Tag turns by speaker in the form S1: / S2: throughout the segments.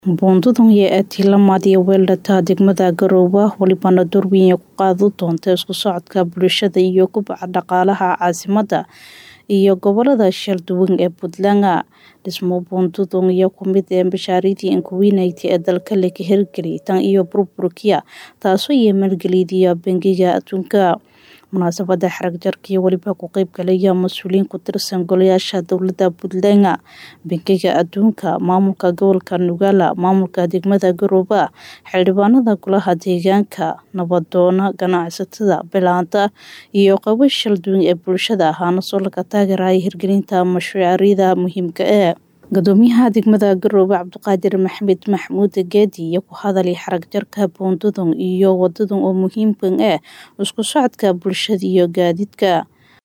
S1: Buundadu ee tilmaamaya weelka degmada Garowe walibana door weyn ku qaadan doonta isku socodka bulshada iyo kobaca dhaqaalaha caasimadda iyo gobolada kala duwan ee Puntland. Dhismo buundadu ayaa ka mid ah mashaariicdii ugu weynayd ee dalka laga hirgeliyay tan iyo burburkii, taasoo ay maalgeliyay Bangiga Adduunka. Munaasabadda xarag jarka waliba ka qayb galaya mas'uuliyiin ku tirsan golayaasha dowladda Puntland, Bangiga Adduunka, maamulka gobolka Nogala, maamulka degmada Garowe, xildhibaanada golaha deegaanka, nabdoon, ganacsatada, beelaha iyo qaybo kala duwan ee bulshada ahaan soo laga taageeray hirgelinta mashaariicda muhiimka ah. Guddoomiyaha degmada Garowe Cabdiqaadir Maxamed Maxamuud Geedi ayaa ku hadlay xarag jarka buundada iyo wadada oo muhiim u ah isku socodka bulshada iyo gaadiidka.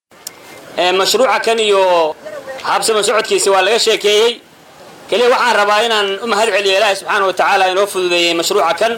S2: mashruuca kan iyo habsama socodkiisa waa laga sheekeeyey keliya waxaan rabaa inaan u mahad celiyo ilaahi subxaana wa tacaala inoo fududeeyey mashruuca kan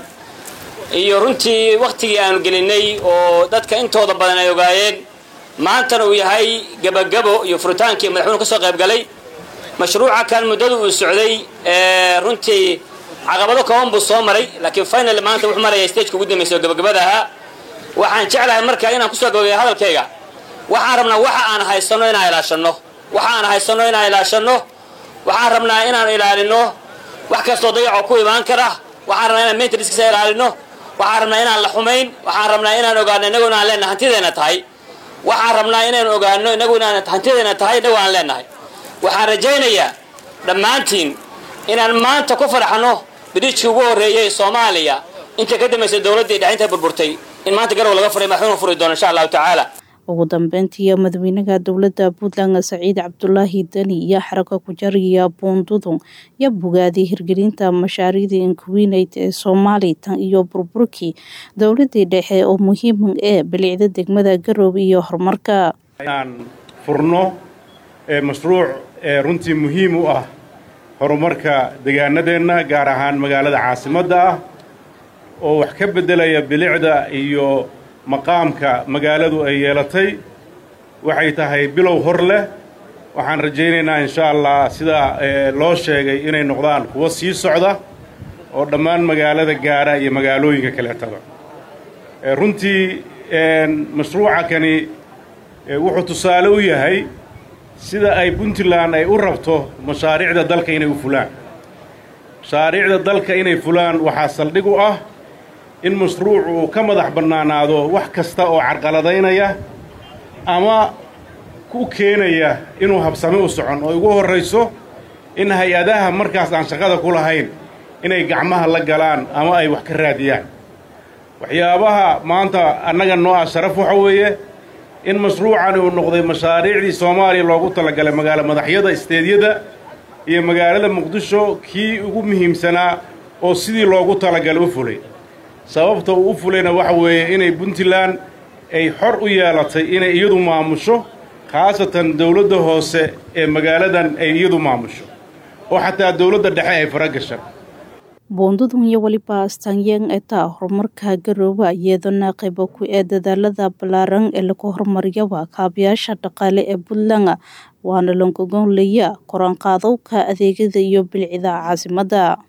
S2: iyo runtii wakhtigii aanu gelinay oo dadka intooda badan ay ogaayeen maantana uu yahay gebagabo iyo furitaankii madaxweynuhu ka soo qayb galay mashruuca kan muddada uu socday runtii caqabado kooban buu soo maray laakiin final maanta wuxuu maraya stageka ugu dambaysa oo gabagabada ahaa waxaan jeclahay marka inaan kusoo gabagaya hadalkayga waxaan rabnaa waxa aan haysanno inaan ilaashanno waxa aan haysanno inaan ilaashanno waxaan rabnaa inaan ilaalino wax kastoo dayaco ku imaan kara waxaan rabnaa inaan maintenancekisa ilaalino waxaan rabnaa inaan la xumayn waxaan rabnaa inaan ogaano innagu inaan leenahay hantideena tahay waxaan rabnaa inaan ogaano innagu inaan hantideena tahay innagu aan leenahay waxaan rajaynayaa dhammaantiin inaan maanta ku farxano biriijkii ugu horreeyey soomaaliya inta ka dambaysa dowladdii dhexinta burburtay in maanta garow laga furay madaxweynuhu furi doono insha allahu tacaala
S1: ugu dambeyntii madaxweynaha dowladda puntland saciid cabdulaahi deni iyo xaragga ku jariya buundadu iyo bogaaday hirgelinta mashaariicdii inkuweynayd ee soomaali tan iyo burburkii dowladii dhexe oo muhiim ah bilicda degmada garowe iyo horumarka
S3: inaan furno mashruuc runtii muhiim u ah horumarka degaanadeenna gaar ahaan magaalada caasimadda ah oo wax ka beddelaya bilicda iyo maqaamka magaaladu ay yeelatay waxay tahay bilow hor leh waxaan rajaynaynaa insha allah sida loo sheegay inay noqdaan kuwo sii socda oo dhammaan magaalada gaara iyo magaalooyinka kaleetada runtii mashruuca kani wuxuu tusaale u yahay sida ay puntland ay u rabto mashaariicda dalka inay u fulaan mashaariicda dalka inay fulaan waxaa saldhig u ah in mashruucu uu ka madax bannaanaado wax kasta oo carqaladaynaya ama ku keenaya inuu habsame u socon oo ugu horrayso in hay-adaha markaas aan shaqada ku lahayn inay gacmaha la galaan ama ay wax ka raadiyaan waxyaabaha maanta annaga noo ah sharaf waxa weeye in mashruucani uu noqday mashaariicdii soomaaliya loogu talagalay magaalo madaxyada isteedyada iyo magaalada muqdisho kii ugu muhiimsanaa oo sidii loogu talagalay u fulay sababta uu u fulayna waxa weeye inay puntland ay xor u yeelatay inay iyadu maamusho khaasatan dowladda hoose ee magaaladan ay iyadu maamusho oo xataa dowladda dhexe ay fara gashan
S1: buundadu iyo weliba astaanyeen etaa horumarka garoowe iyadana qaybo ku ee dadaalada ballaaran ee lagu horumariyaba kaabayaasha dhaqaale ee puntland waana langogonlaya koraanqaadowka adeegyada iyo bilcida caasimadda